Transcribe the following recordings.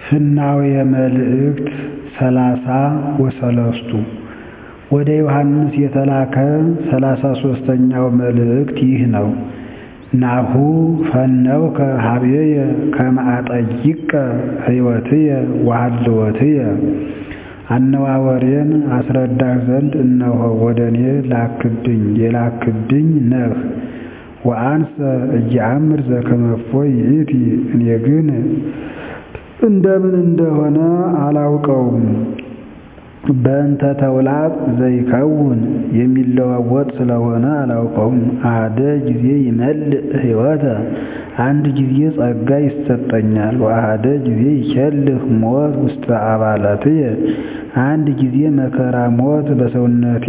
ፍናውየ መልእክት ሰላሳ ወሰለስቱ ወደ ዮሐንስ የተላከ ሠላሳ ሦስተኛው መልእክት ይህ ነው። ናሁ ፈነውከ ኀቤየ ከመ አጠይቀ ሕይወትየ ወሀልወትየ አነዋወሬን አስረዳህ ዘንድ እነሆ ወደ እኔ ላክብኝ የላክብኝ ነህ። ወአንሰ እየአምር ዘከመፎ ይእቲ እኔ ግን እንደምን እንደሆነ አላውቀውም። በእንተ ተውላጥ ዘይከውን የሚለዋወጥ ስለሆነ አላውቀውም። አሐደ ጊዜ ይመልእ ሕይወተ አንድ ጊዜ ጸጋ ይሰጠኛል። ወአሐደ ጊዜ ይኬልህ ሞት ውስተ አባላትየ አንድ ጊዜ መከራ ሞት በሰውነቴ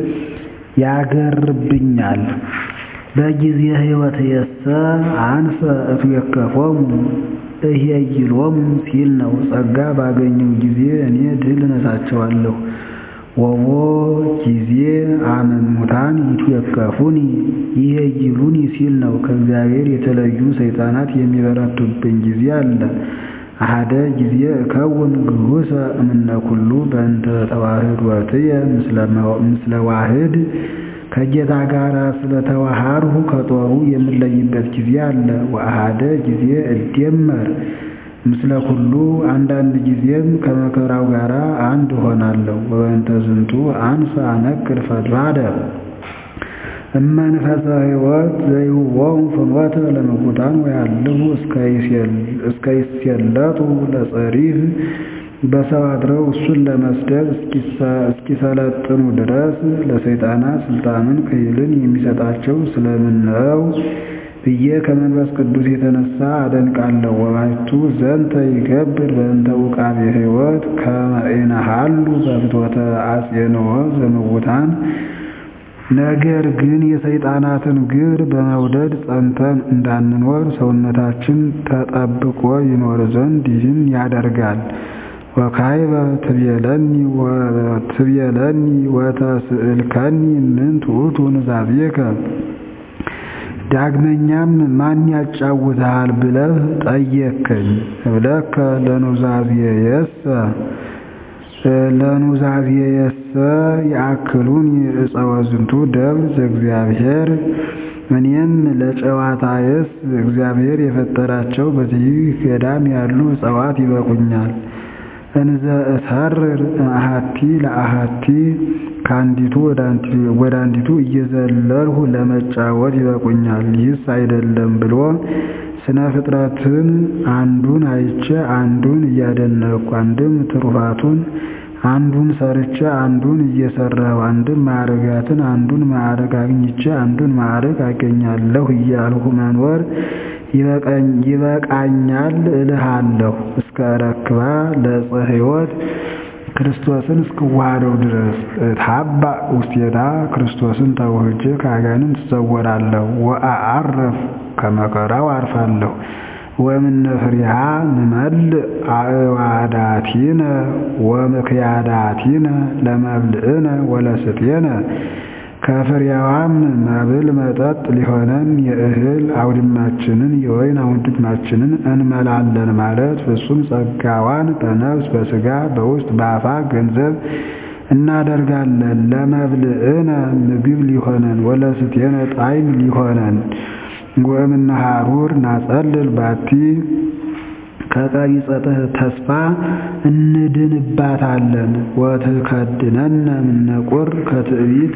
ያገርብኛል። በጊዜ ሕይወትየሰ አንሰ እትዌከፎሙ እሄይሎሙ ሲል ነው። ጸጋ ባገኘው ጊዜ እኔ ድል እነሳቸዋለሁ። ወቦ ጊዜ አመ እሙታን ይትዌከፉኒ ይሄይሉኒ ሲል ነው። ከእግዚአብሔር የተለዩ ሰይጣናት የሚበረቱብኝ ጊዜ አለ። አሐደ ጊዜ እከውን ግሁሰ እምነ ኩሉ በእንተ ተዋህዶትየ ምስለ ዋህድ ከጌታ ጋር ስለተዋሃድሁ ከጦሩ የምለይበት ጊዜ አለ። ወአሐደ ጊዜ እደመር ምስለ ኩሉ አንዳንድ ጊዜም ከመከራው ጋር አንድ እሆናለሁ። ወበእንተ ዝንቱ አንሰ አነክር ፈድፋደ እመንፈሰ ሕይወት ዘይሁቦሙ ፍኖተ ለምውታን ወያልሁ እስከ ይሴለጡ ለጸሪፍ በሰው አድረው እሱን ለመስደብ እስኪሰለጥኑ ድረስ ለሰይጣናት ስልጣንን ክህልን የሚሰጣቸው ስለምን ነው ብዬ ከመንፈስ ቅዱስ የተነሳ አደንቃለሁ። ወባሕቱ ዘንተ ይገብር በእንተ ውቃቤ ሕይወት ከመ ኢነሃሉ በፍትወተ አጼንኦ ዘምውታን ነገር ግን የሰይጣናትን ግብር በመውደድ ጸንተን እንዳንኖር ሰውነታችን ተጠብቆ ይኖር ዘንድ ይህን ያደርጋል። ወካይበ ትቤለኒ ወተስእልከኒ ምንት ውእቱ ኑዛዜከ ዳግመኛም ማን ያጫውትሃል ብለህ ጠየቅከኝ። እብለከ ለኑዛዜየሰ ለኑዛዜየሰ ያእክሉኒ ዕፀወ ዝንቱ ደብር ዘእግዚአብሔር እኔም ለጨዋታየስ እግዚአብሔር የፈጠራቸው በዚህ ገዳም ያሉ ዕፅዋት ይበቁኛል። እንዘ እሰርር አሐቲ ለአሐቲ ከአንዲቱ ወደ አንዲቱ እየዘለልሁ ለመጫወት ይበቁኛል። ይህስ አይደለም ብሎ ስነ ፍጥረትን አንዱን አይቼ አንዱን እያደነቅኩ አንድም ትሩፋቱን አንዱን ሰርቼ አንዱን እየሰራሁ አንድም ማዕረጋትን አንዱን ማዕረግ አግኝቼ አንዱን ማዕረግ አገኛለሁ እያልሁ መኖር ይበቃኛል እልሃለሁ። እስከ ረክባ ለዕፀ ሕይወት ክርስቶስን እስክዋሃደው ድረስ እትሃባ ውስቴታ ክርስቶስን ተውህጄ ከአጋንንት ትሰወራለሁ። ወአዐርፍ ከመከራው አርፋለሁ። ወእምነ ፍሬሃ ንመልእ አዕዋዳቲነ ወምክያዳቲነ ለመብልዕነ ወለስትየነ ከፍሬዋም መብል መጠጥ ሊሆነን የእህል አውድማችንን የወይን አውድማችንን እንመላለን ማለት ፍጹም ጸጋዋን በነፍስ በሥጋ በውስጥ በአፋ ገንዘብ እናደርጋለን። ለመብልዕነ ምግብ ሊሆነን ወለስትየነ ጣዕም ሊሆነን ወእምነ ሐሩር ናጸልል ባቲ ከቀቢጸ ተስፋ እንድንባታለን። ወትከድነነ እምነ ቁር ከትዕቢት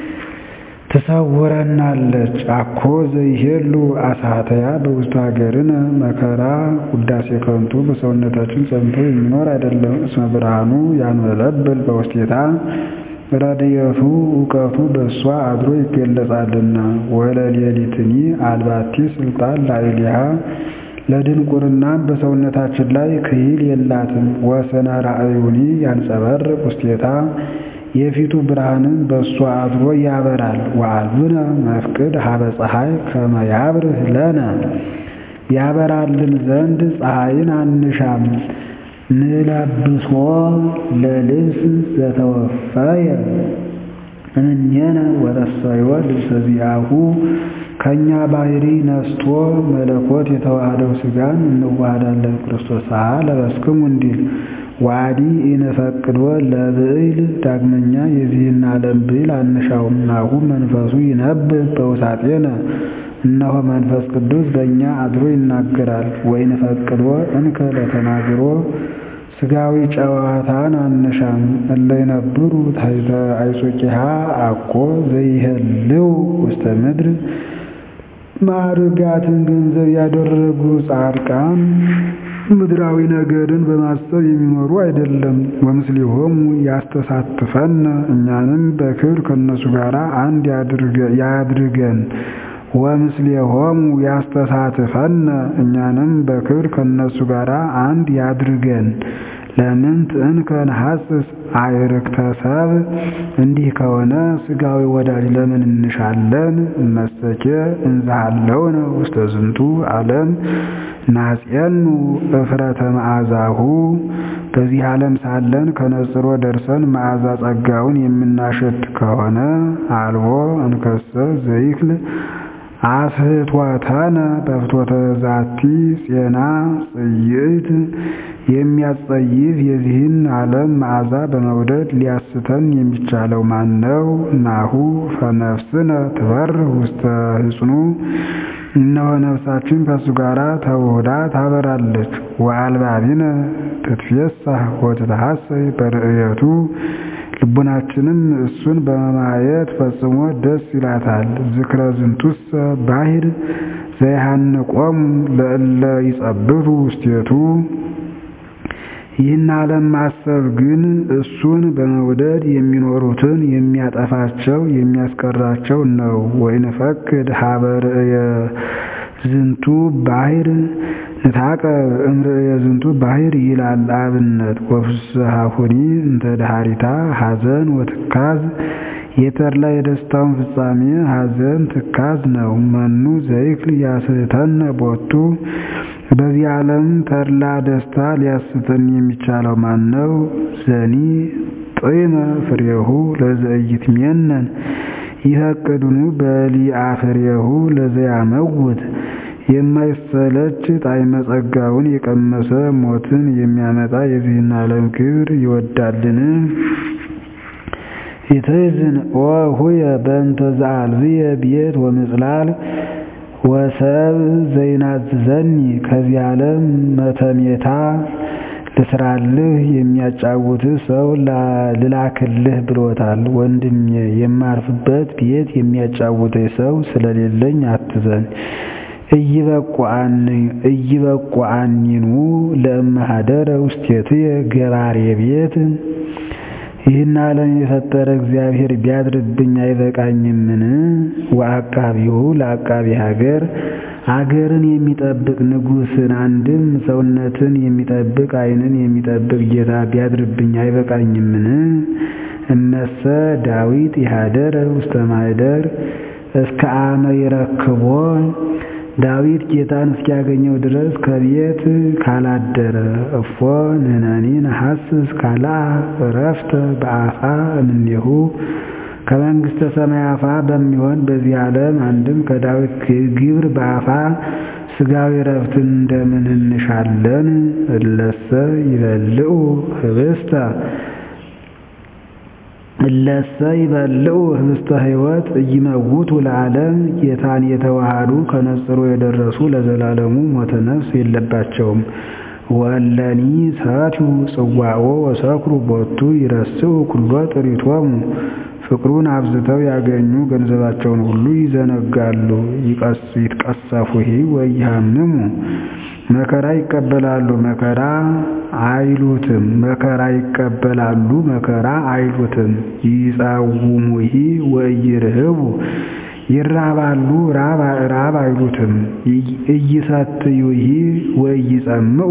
ትሰውረናለች። አኮ ዘይሄሉ አሳተያ በውስጡ ሀገርነ መከራ ውዳሴ ከንቱ በሰውነታችን ጸንቶ የሚኖር አይደለም። እስመ ብርሃኑ ያንበለብል በውስቴታ ረድኤቱ እውቀቱ በእሷ አድሮ ይገለጻልና። ወለሌሊትኒ አልባቲ ስልጣን ላዕሌሃ ለድንቁርናም በሰውነታችን ላይ ክሂል የላትም። ወሰነ ራእዩኒ ያንጸበርቅ ውስቴታ የፊቱ ብርሃንም በእሷ አድሮ ያበራል። ወአልብነ መፍቅድ ሀበ ፀሐይ ከመ ያብርህ ለነ ያበራልን ዘንድ ፀሐይን አንሻም። ንለብሶ ለልብስ ዘተወፈየ እምኔነ ወረሰዮ ልብሰ ዚአሁ ከእኛ ባህሪ ነስቶ መለኮት የተዋህደው ሥጋን እንዋሃዳለን ክርስቶስ አ ለበስክሙ እንዲል ዋዲ ኢንፈቅዶ ለብዕል ዳግመኛ የዚህን ዓለም ብዕል አንሻውም። ናሁ መንፈሱ ይነብብ በውሳጤነ እነሆ መንፈስ ቅዱስ በእኛ አድሮ ይናገራል። ወኢንፈቅዶ እንከ ለተናግሮ ሥጋዊ ጨዋታን አንሻም። እለ ይነብሩ ታሕተ አይጹቂሃ አኮ ዘይሄልው ውስተ ምድር ማዕርጋትን ገንዘብ ያደረጉ ጻድቃን ምድራዊ ነገርን በማሰብ የሚኖሩ አይደለም። ወምስሌሆሙ ያስተሳትፈነ እኛንም በክብር ከእነሱ ጋር አንድ ያድርገን። ወምስሌሆሙ ያስተሳትፈነ እኛንም በክብር ከእነሱ ጋር አንድ ያድርገን። ለምንት እንከ ነሐስስ አዕርክተ ሰብእ እንዲህ ከሆነ ሥጋዊ ወዳጅ ለምን እንሻለን? እመሰኬ እንዝሃለውነ ውስተ ዝንቱ ዓለም ናጽየኑ እፍረተ መዓዛሁ በዚህ ዓለም ሳለን ከነጽሮ ደርሰን መዓዛ ጸጋውን የምናሸት ከሆነ አልቦ እንከሰ ዘይክል አስሕቶተነ በፍትወተ ዛቲ ፄና ጽይዕት የሚያስጸይፍ የዚህን ዓለም መዓዛ በመውደድ ሊያስተን የሚቻለው ማን ነው? ናሁ ፈነፍስነ ትበርህ ውስተ ሕጽኑ እነሆ ነፍሳችን ከእሱ ጋር ተውህዳ ታበራለች። ወአልባቢነ ትትፌሳህ ወትትሐሰይ በርእየቱ ልቡናችንም እሱን በማየት ፈጽሞ ደስ ይላታል። ዝክረ ዝንቱሰ ባሕር ዘይሃንቆሙ ለእለ ይጸብቱ ውስቴቱ ይህን ዓለም ማሰብ ግን እሱን በመውደድ የሚኖሩትን የሚያጠፋቸው የሚያስቀራቸው ነው። ወይንፈቅድ ሀበ ርእየ ዝንቱ ባሕር ንታቀብ እምርእየ ዝንቱ ባሕር ይላል አብነት ወፍስሐሁኒ እንተ ዳህሪታ ሐዘን ወትካዝ የተድላ የደስታውን ፍጻሜ ሐዘን ትካዝ ነው። መኑ ዘይክል ያስሕተነ ቦቱ በዚህ ዓለም ተድላ ደስታ ሊያስተን የሚቻለው ማን ነው? ዘኒ ጢመ ፍሬሁ ለዘኢይትሜነን ይፈቅድኑ በሊአ ፍሬሁ ለዘያመውት የማይሰለች ጣዕመ ጸጋውን የቀመሰ ሞትን የሚያመጣ የዚህን ዓለም ክብር ይወዳልን? ኢትሕዝን ወሁየ በእንተ ዘአልብየ ቤት ወምጽላል ወሰብ ዘይናዝዘኒ ከዚህ ዓለም መተሜታ ልስራልህ የሚያጫውትህ ሰው ልላክልህ ብሎታል። ወንድሜ የማርፍበት ቤት የሚያጫውተኝ ሰው ስለሌለኝ አትዘን። እይበቁአኒኑ ለእመሃደረ ውስቴትየ ገባሬ ቤት ይህን ዓለም የፈጠረ እግዚአብሔር ቢያድርብኝ አይበቃኝምን? ወአቃቢሁ ለአቃቢ ሀገር አገርን የሚጠብቅ ንጉሥን አንድም ሰውነትን የሚጠብቅ ዓይንን የሚጠብቅ ጌታ ቢያድርብኝ አይበቃኝምን? እመሰ ዳዊት ይሃደረ ውስተ ማኅደር እስከ አመ ይረክቦ ዳዊት ጌታን እስኪያገኘው ድረስ ከቤት ካላደረ እፎ ንሕነኒ ነሐስስ ካልአ ዕረፍተ በአፋ እምኔሁ ከመንግሥተ ሰማይ አፋ በሚሆን በዚህ ዓለም አንድም ከዳዊት ግብር በአፋ ሥጋዊ ዕረፍትን እንደምን እንሻለን? እለሰ ይበልዑ ኅብስተ እለሰ ይበልዑ ኅብስተ ሕይወት ኢይመውቱ ለዓለም ጌታን የተዋሃዱ ከነጽሮ የደረሱ ለዘላለሙ ሞተ ነፍስ የለባቸውም። ወእለኒ ሰትዩ ጽዋዖ ወሰክሩ ቦቱ ይረስዑ ኩሎ ጥሪቶሙ ፍቅሩን አብዝተው ያገኙ ገንዘባቸውን ሁሉ ይዘነጋሉ። ይትቀሰፉሂ ወይሃምሙ መከራ ይቀበላሉ መከራ አይሉትም መከራ ይቀበላሉ መከራ አይሉትም። ይጸውሙሂ ወኢይርህቡ ይራባሉ ራብ አይሉትም። ኢይሰትዩሂ ወኢይጸምዑ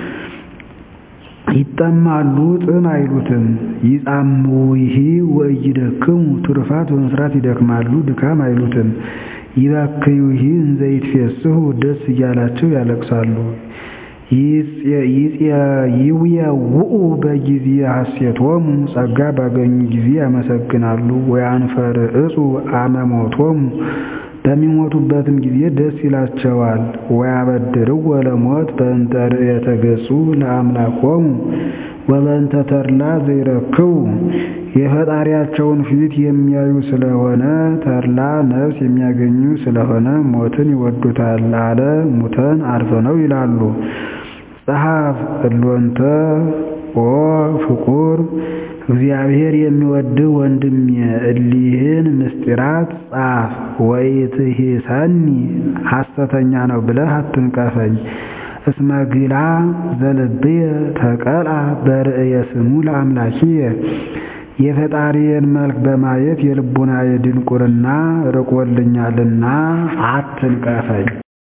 ይጠማሉ ጥም አይሉትም። ይጻምውሂ ወኢይደክሙ ትሩፋት በመስራት ይደክማሉ ድካም አይሉትም። ይበክዩሂ እንዘ ይትፌስሑ ደስ እያላቸው ያለቅሳሉ። ይውየውኡ በጊዜ ሐሴቶሙ ጸጋ ባገኙ ጊዜ ያመሰግናሉ። ወያንፈርዕጹ አመ ሞቶሙ በሚሞቱበትም ጊዜ ደስ ይላቸዋል። ወያበድርዎ ለሞት በእንተ ርእየተ ገጹ ለአምላኮሙ ወበእንተ ተድላ ዘይረክቡ የፈጣሪያቸውን ፊት የሚያዩ ስለሆነ ተድላ ነፍስ የሚያገኙ ስለሆነ ሞትን ይወዱታል አለ ሙተን አርፈነው ይላሉ። ጸሐፍ እሎንተ ኦ ፍቁር እግዚአብሔር የሚወድህ ወንድሜ እሊህን ምስጢራት ጻፍ። ወኢትሂሰኒ ሐሰተኛ ነው ብለህ አትንቀፈኝ። እስመ ግላ ዘልብየ ተቀልአ በርእየ ስሙ ለአምላኪየ የፈጣሪዬን መልክ በማየት የልቡናዬ ድንቁርና ርቆልኛልና አትንቀፈኝ።